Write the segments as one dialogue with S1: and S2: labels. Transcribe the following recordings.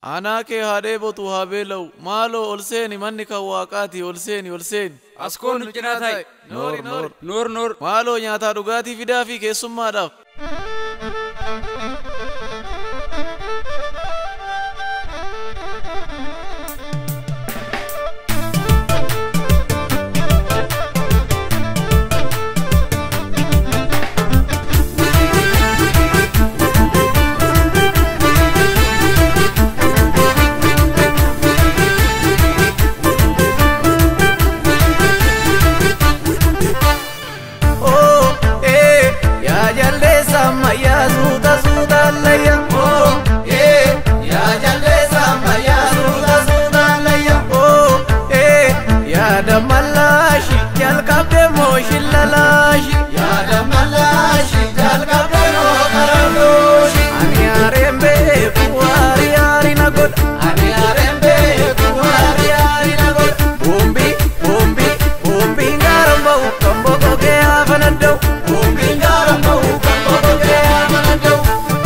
S1: Aanaa kee haa dheebotu haa beela'u maaloo ol seeni manni kan waaqaati ol seeni ol seeni.
S2: As koon nu cinaa taa'e.
S1: Noor noor.
S2: Noor noor.
S1: Maaloo nyaataa dhugaatii fidaa fi keessummaadhaaf.
S3: Oh, eh, ya jaldeessa ammayyaa suuta suuta allayya. Oh, eh, ya jaldeessa ammayyaa suuta suuta allayya. Oh, eh, ya damalaashi jalqabde moo shillalaashi. Ya damalaashi jalqabde moo qarandooshi. Ani aareen beeku waari yaari na godha. Ani aareen beeku waari yaari na godha. Boombi, boombi, boombi ngaaran ba'u kan boqogee hafana da'u. Boombi ngaaran ba'u kan boqogee hafana da'u.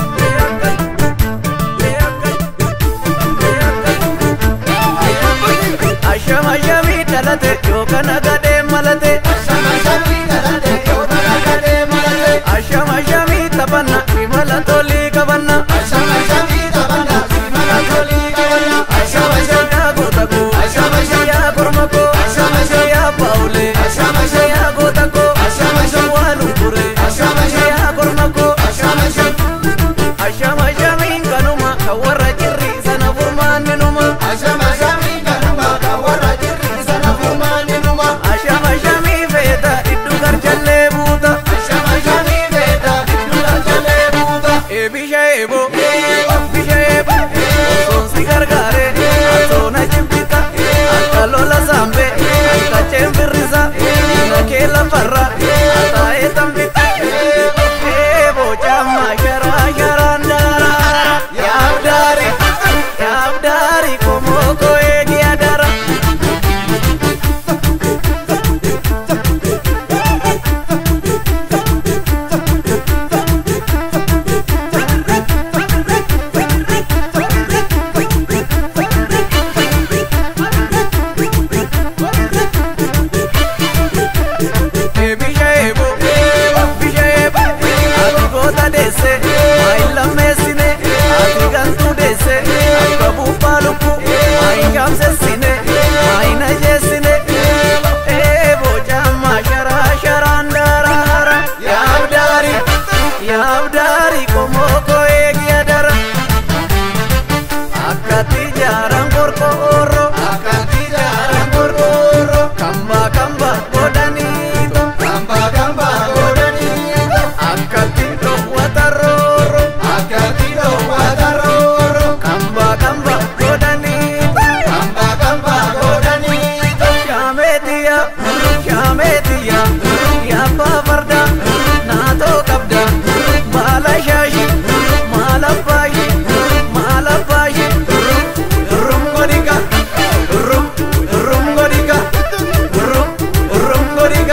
S3: Ashama shami dhalate yookaan agadee malate. Ashama shami dhalate yookaan agadee malate. Ashama shami taphanna imala tolii qabanna. Ashama shami taphanna imala tolii qabanna. Ashama shami yaa goota koo. Ashama shami yaa korma koo. Ashama shami yaa baawulee. Ashama shami yaa goota koo. Ashama shami waa lunkure. Ashama shami yaa korma koo. Ashama shami. Ashama shami kanuma kan warra jirri sana furmaanni numa. Ashama shami kanuma kan warra jirri sana furmaanni numa. Ashama shami feeta iddu garjallee buuta. Ashama shami feeta iddu garjallee buuta. Eebisha eebo. Bisha eebo. Osoon si gargaare. Atoona jibbita. Akka lola saambe. Akka ceembirrisa. Diina kee lafarra. Ataa'ee tambita. Eebo camma sharaa sharaan daara. Yaabdaari. Yaabdaari komoko eegi adara. Bisha eebo. Bisha eebo. Ati goota deesse. Maayin lammeessine. Ati gantuu deesse. Akka buuphaa lubbuu. Maayin gaamsessine. Maayin ajeessine. Eebo camma sharaa sharaan daaraara. Yaabdaari. Yaabdaari komoko eegi adara. Akkati jaaran qorqoorro. Akkati jaaran qorqoorro. Kamba kamba godhaniito. Kamba kamba godhaniito. Akkati dhoowwata roorro. Akkati dhoowwata roorro. Kamba kamba godhaniito. Kamba kamba godhaniito. Shaameetiya. Shaameetiya. Yaabbaa farda. Naatoo qabda. Baala shaashi. Maala baashi. Maala baashi. Rum godhiga. Rum rum godhiga. Rum rum godhiga.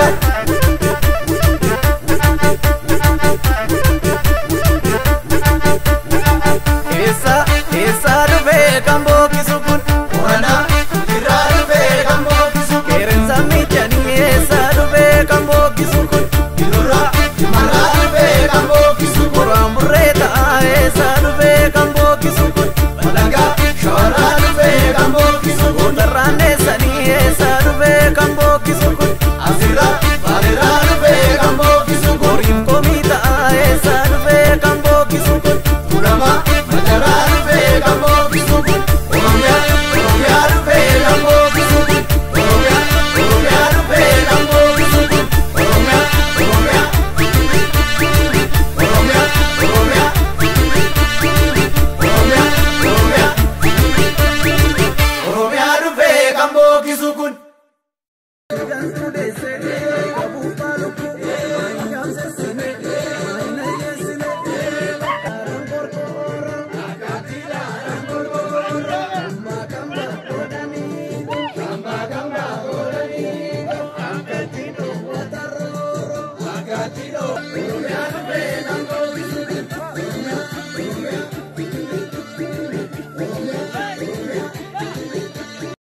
S3: Eessa eessa dhufee kan bookisu kun? Wana irraa dhufee kan bookisu kun? Qeerransa miidhanii eessa dhufee kan bookisu kun? Irraa imalaa dhufee kan bookisu kun? Qoraan burree ta'a eessa dhufee kan bookisu kun? Balangaa shooraa dhufee kan bookisu kun? Gootarraan eessanii eessa dhufee kan bookisu kun? Asirraa bareeraa dhufee kan bookisu kun? Horiin komii ta'a eessa dhufee kan bookisu kun? Kurama majaraa dhufee kan bookisu kun? Oromiyaa Oromiyaa dhufee kan bookisu kun? Oromiyaa Oromiyaa dhufee kan bookisu kun? Oromiyaa Oromiyaa Oromiyaa Oromiyaa Oromiyaa Oromiyaa Oromiyaa dhufee kan bookisu kun?